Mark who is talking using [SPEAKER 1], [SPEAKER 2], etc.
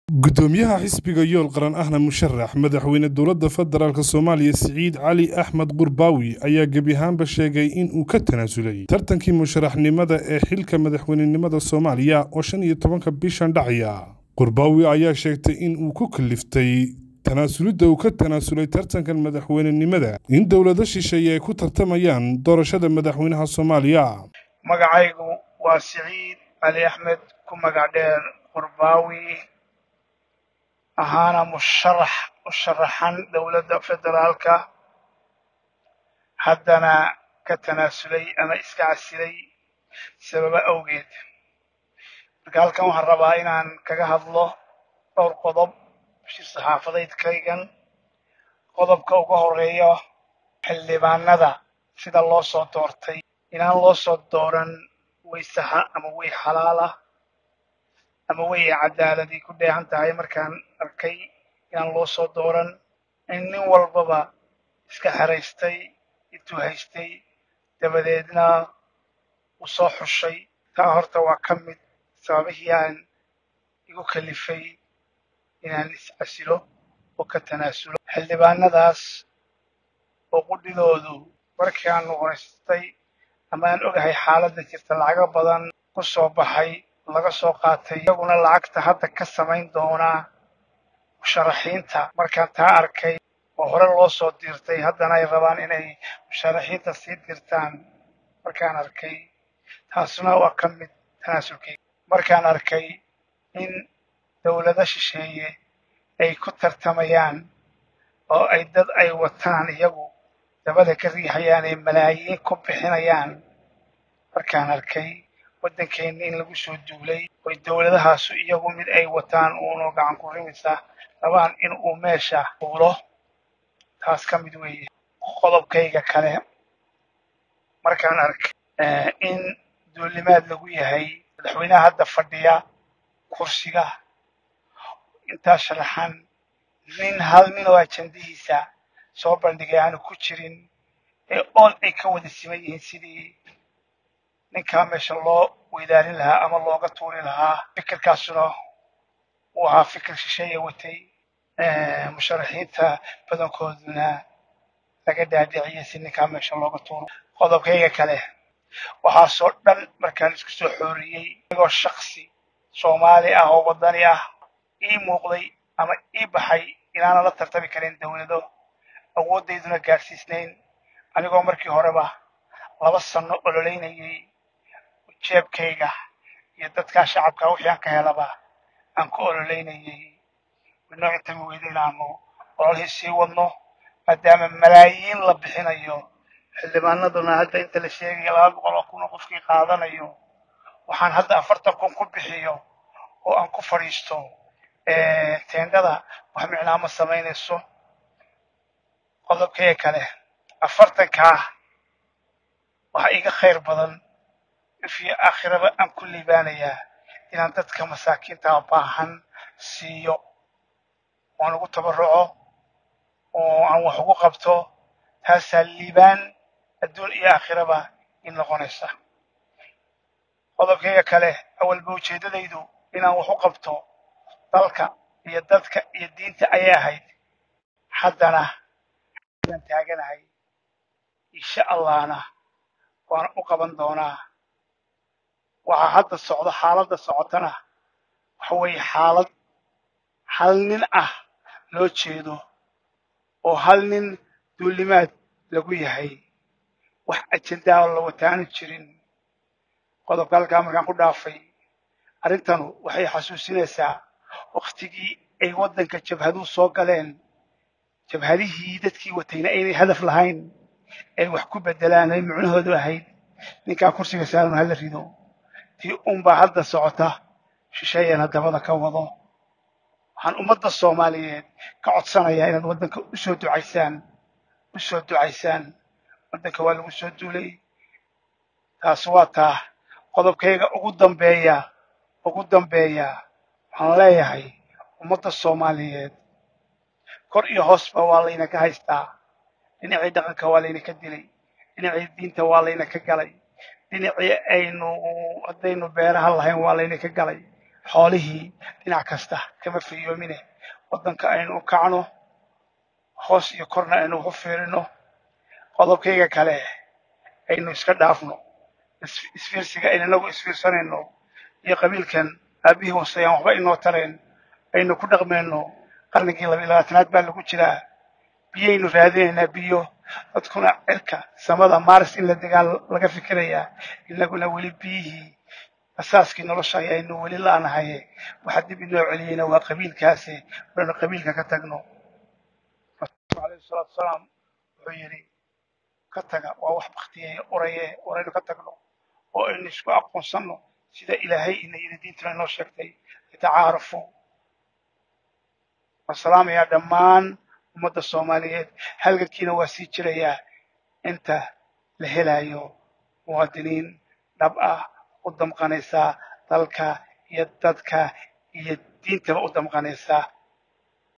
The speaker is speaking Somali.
[SPEAKER 1] gudoomiyaha xisbiga yool qaran ahna musharax madaxweyne dowladda federaalk soomaaliya siciid cali axmed qurbaawi ayaa gebi ahaanba sheegay in uu ka tanaasulay tartankii musharaxnimada ee xilka madaxweynenimada soomaaliya oo shan iyo tobanka bishan dhacaya qurbaawi ayaa sheegtay in uu ku kaliftay tanaasulidda uu ka tanaasulay tartankan madaxweynenimada in dowlado shisheeye ay ku tartamayaan doorashada madaxweynaha soomaaliya
[SPEAKER 2] magacaygu waa siciid cali axmed ku magac dheer qurbaawi ahaana musharax u sharaxan dowladda federaalka haddana ka tanaasulay ama iska casilay sababo awgeed marka halkan waxaan rabaa inaan kaga hadlo dhowr qodob shir saxaafadeydkaygan qodobka uga horeeya xildhibaanada sida loo soo doortay inaan loo soo dooran way saxa ama way xalaal ah ama way cadaaladii ku dheehan tahay markaan arkay inaan loo soo dooran in nin walbaba iska xeraystay intuu haystay dabadeedna uu soo xushay taa horta waa ka mid sababihii aan igu kalifay inaan iscasilo oo ka tanaasulo xildhibaanadaas oo qudhidoodu markii aan noqonaystay ama aan ogahay xaaladda jirta lacago badan ku soo baxay laga soo qaatay iyaguna lacagta hadda ka samayn doonaa musharaxiinta markaan taa arkay oo hore loo soo diirtay haddana ay rabaan inay musharaxiinta sii dirtaan markaan arkay taasuna waa ka mid tanaasulkeyga markaan arkay in dowlado shisheeye ay ku tartamayaan oo ay dad ay wataan iyagu dabada ka riixayaan ee malaayiin ku bixinayaan markaan arkay waddankeenna in lagu soo duulay oy dowladahaasu iyagu mid ay wataan uunoo gacan ku rimisa rabaan in uu meesha fuulo taas ka mid weeye qodobkayga kale markaan arkay in duulimaad lagu yahay madaxweynaha hadda fadhiya kursiga intaa sharaxan nin hal nin oo ajandihiisa soo bandhigay aanu ku jirin ee ool ay ka wada siman yihiin sidii ninkaa meesha loo weydaarin lahaa ama looga tuuri lahaa fikirkaasuna uu ahaa fikir shisheeya watay musharaxiinta badankooduna laga dhaadhiciyay si ninkaa meesha looga tuuro qodobkayga kale waxaasoo dhan markaan isku soo xooriyey igoo shaksi soomaali ah oo waddani ah ii muuqday ama ii baxay inaanan la tartami karin dowlado awooddayduna gaadhsiisnayn anigoo markii horeba laba sanno ololeynayay jeebkayga iyo dadkaa shacabka wixii aan ka helaba aan ku ololeynayay midnoo intami weyda inaanu ololihii sii wadno maadaama malaayiin la bixinayo xildhibaanaduna hadda inta la sheegaya laba boqol oo kun oo qofkii qaadanayo waxaan hadda afartan kun ku bixiyo oo aan ku fadhiisto teendhada wax micnaa ma samaynayso qodobkaya kale afartankaa waxaa iga khayr badan ifyo aakhiraba aan ku liibaanayaa inaan dadka masaakiinta baahan siiyo waan ugu tabarruco oo aan wax ugu qabto taasaa liibaan adduun iyo aakhiraba in noqonaysa qodobkayga kale awalba ujeeddadaydu inaan wax u qabto dalka iyo dadka iyo diinta ayay ahayd haddana aan taaganahay insha allahna waan u qaban doonaa waxaa hadda socdo xaaladda socotana waxa weeye xaalad hal nin ah loo jeedo oo hal nin duulimaad lagu yahay wax ajendaa la wataanu jirin qodobka halkaa markaan ku dhaafay arrintanu waxay xasuusinaysaa wakhtigii ay waddanka jabhaduhu soo galeen jabhadihii dadkii watayna aynay hadaf lahayn ay wax ku beddelaan ay micnahoodu ahayd ninkaa kursiga saaran hala rido tii unbaa hadda socota shisheeyana dabada ka wado waxaan ummadda soomaaliyeed ka codsanayaa inaad waddanka u soo ducaysaan u soo ducaysaan waddanka waa lagu soo duulay taas waa taa qodobkayga ugu dambeeya ugu dambeeya waxaan leeyahay ummadda soomaaliyeed kor iyo hoosba waa layna ka haystaa dhinacii dhaqanka waa layna ka dilay dhinacii diinta waa layna ka galay dhinacii aynu haddaynu beeraha lahayn waa layna ka galay xoolihii dhinac kasta kama fiyoomine waddanka aynu u kacno hoos iyo korna aynu ugu fiirino qodobkayga kale aynu iska dhaafno isfiirsiga aynu inagu isfiirsanayno iyo qabiilkan aabihii hooseyaan waxba inoo tareen aynu ku dhaqmayno qarnigii laba iyo labaatanaad baa lagu jiraa biyaynu raadinaynaa biyo dadkuna cirka samada maaris in la degaan laga fikirayaa inaguna weli biyihii asaaskii nolosha ayaynu weli la'nahay waxa dib inoo celiyeyna waa qabiilkaasi waynu qabiilka ka tagno rasuulku alayhi salaatu wasalaam wuxuu yidhi ka taga waa wax baktiyey oraye waraynu ka tagno oo aynu isku aqoonsanno sida ilaahay ina yidhi diintuna inoo sheegtay yatacaarafu waan salaamayaa dhammaan ummadda soomaaliyeed halgankiina waa sii jirayaa inta la helayo muwaadiniin dhab ah u damqanaysaa dalka iyo dadka iyo diintaba u damqanaysaa